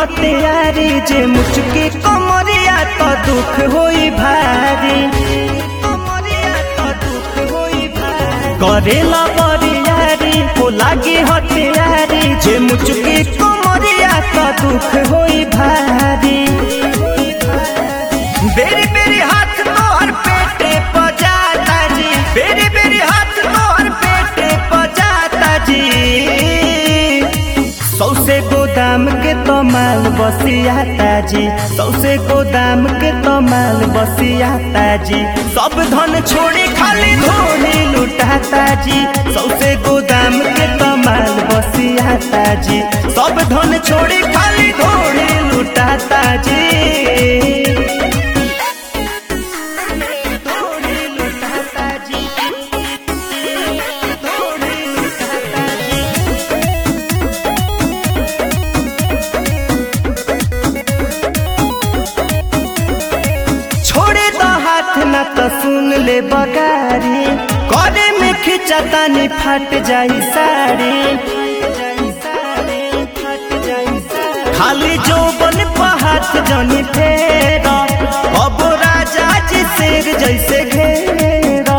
हथियारी जे मुचकी कमरिया तो दुख होई भारी कमरिया तो दुख होई भारी करेला बरियारी हो लागी हथियारी जे मुचकी कमरिया तो दुख होई भारी बेरी बेरी हाथ तोहर पेटे पजाता जी बेरी बेरी हाथ तोहर पेटे पजाता जी सौसे गोदाम के तो माल बसियाता जी सौसे गोदाम के तो माल बसियाता जी सब धन छोड़ी खाली धोनी लुटाता जी सौसे गोदाम के तो माल बसियाता जी सब धन छोड़ी खाली धोनी लुटाता जी धोनी लुटाता जी धोनी लुटाता जी छोड़े तो हाथ न तो सुन ले बगारी करे में खिंचता नहीं फट जाई साड़ी खाली जो बन हाथ जनी फेरा अब राजा जी शेर जैसे घेरा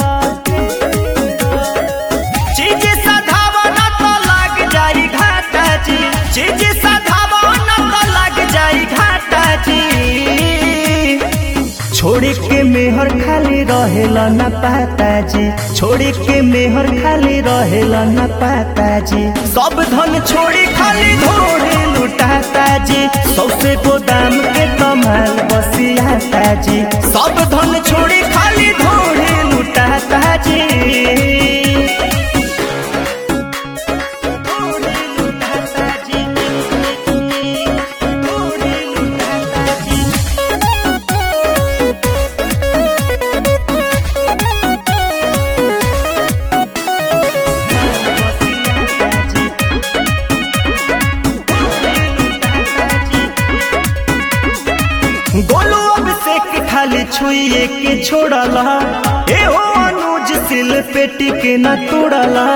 चीज सधावन तो लग जाई घाटा जी चीज सधावन तो लग जाई घाटा जी छोड़ी के मेहर खाली रहेला न पाता जी छोड़ी के मेहर खाली रहेला न पाता जी सब धन छोड़ी खाली धोड़ी लुटाता जी सौसे गोदाम के कमाल बसियाता जी सब धन छोड़ी खाली धोड़ी लुटाता जी धोड़ी लुटाता जी धोड़ी लुटाता जी गोलू अभिषेक खाली छुइए के छोड़ला ए हो अनुज सिल पेटी के न तोड़ला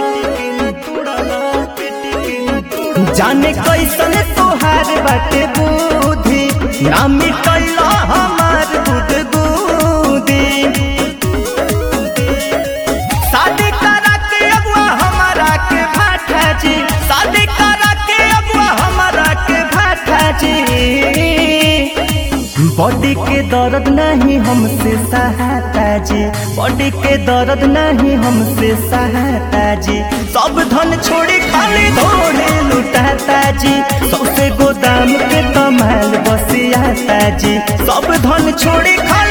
जाने कैसन तोहार बाटे बुद्धि ना मिटला हमार दूध दूधी शादी करा के अगुआ हमारा के भाठा जी शादी करा के अगुआ हमारा के भाठा जी बॉडी के दर्द नहीं हमसे सहाता जी बॉडी के दर्द नहीं हमसे सहाता जी सब धन छोड़ी खाली धोने लुटाता जी सबसे गोदाम के कमाल बसियाता जी सब धन छोड़ी खाली